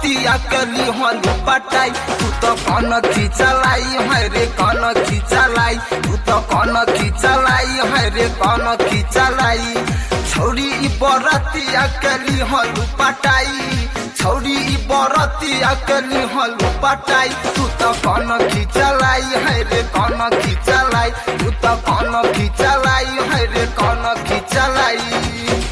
रतिया कली हलू पटाई तू तो कौन खिचलाई है रे कौन खिचलाई तू तो कौन खिचलाई है रे कौन खिचलाई छौरी ई बरतिया कली हलू पटाई छौरी ई बरतिया कली हलू पटाई तू तो कौन खिचलाई है रे कौन खिचलाई तू तो कौन खिचलाई है रे कौन खिचलाई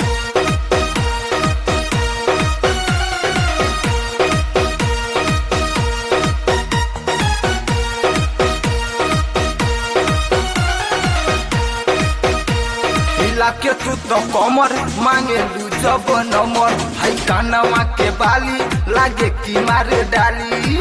हिला के तू तो कमर मांगे लू जब नंबर है कानवा के बाली लागे की मारे डाली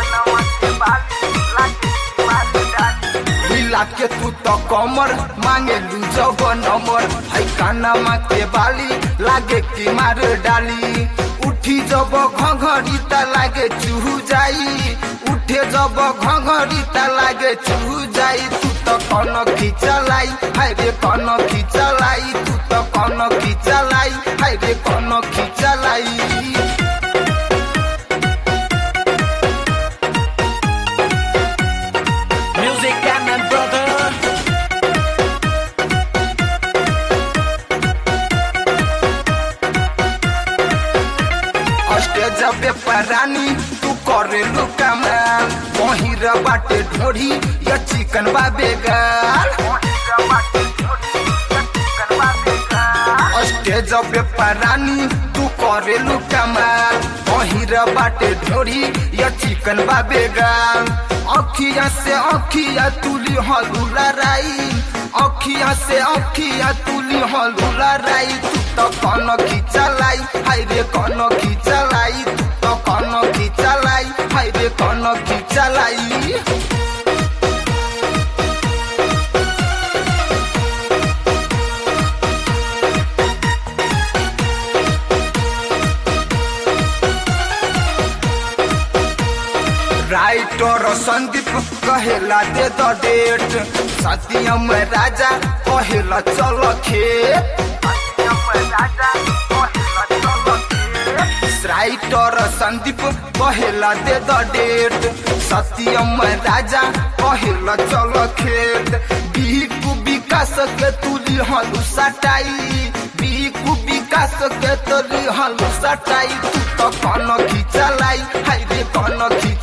हिला के तू तो कमर मांगे लू जब नंबर है कानवा के बाली लागे की मारे डाली उठी जब घघरी त लागे चूहू जाई उठे जब घघरी त लागे चूहू जाई तू तो कौन खिचलाई हाय रे कौन खिचलाई तू तो कौन खिचलाई हाय रे कौन खिचलाई Music Cannon brother. स्टेज पे परानी तू करे लू कमाल पहिर बाटे ढोढ़ी या चिकन बाबे गाल स्टेज पे परानी तू करे लू कमाल पहिर बाटे ढोढ़ी या चिकन बाबे गाल अखिया से अखिया तुली हलू लड़ाई अखिया से अखिया तुली हलू लड़ाई तू तो कौन खिचलाई हाय रे कौन खिचलाई तू तो कौन खिचलाई हाय रे कौन खिचलाई राइटर संदीप कहेला दे द डेट सत्यम राजा कहेला चल खेत राइटर संदीप कहेला दे द डेट सत्यम राजा कहेला चल खेत बिकु विकास के तुली हलू सटाई बिकु विकास के तुली हलू सटाई तू तो कौन खिचलाई हाय रे कौन खिच